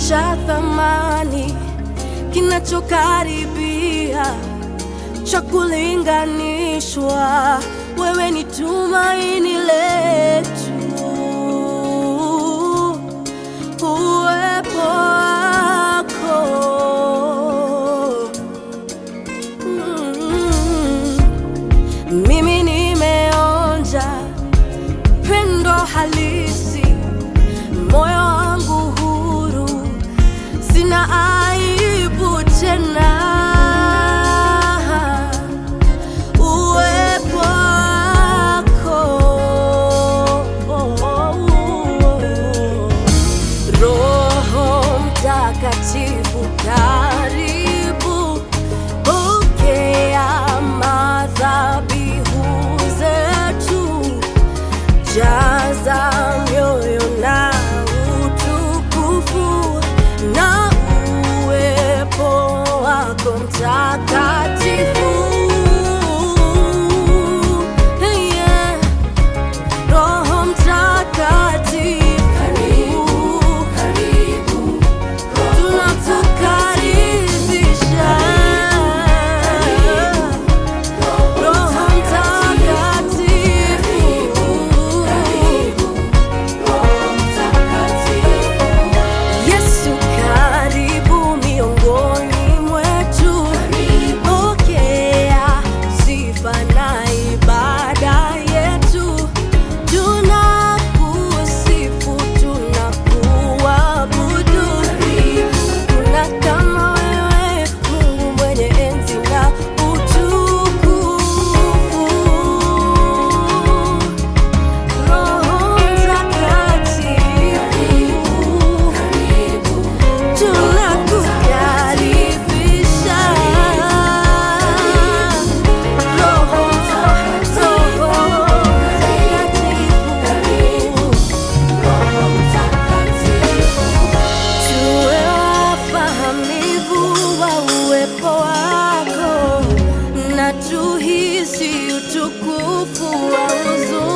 cha thamani kinachokaribia cha kulinganishwa. Wewe ni tumaini letu, uwepo wako mm. Mimi nimeonja pendo halisi, moyo wangu huru, sina aibu tena. Uwepo wako Roho Mtakatifu, karibu, pokea madhabihu zetu, jaza mioyo na utukufu na uwepo wako mtakatifu. Yeah. Roho Mtakatifu, tunakukaribisha. Roho Mtakatifu, Yesu karibu miongoni mwetu, pokea sifa na ibada yetu. Tunakusifu, tunakuabudu. Kuna kama wewe, Mungu mwenye enzi na utukufu. Roho Mtakatifu, tunakukaribisha. Roho, Roho Mtakatifu, tuwe wafahamivu wa uwepo wako na tuhisi utukufu wa uzuri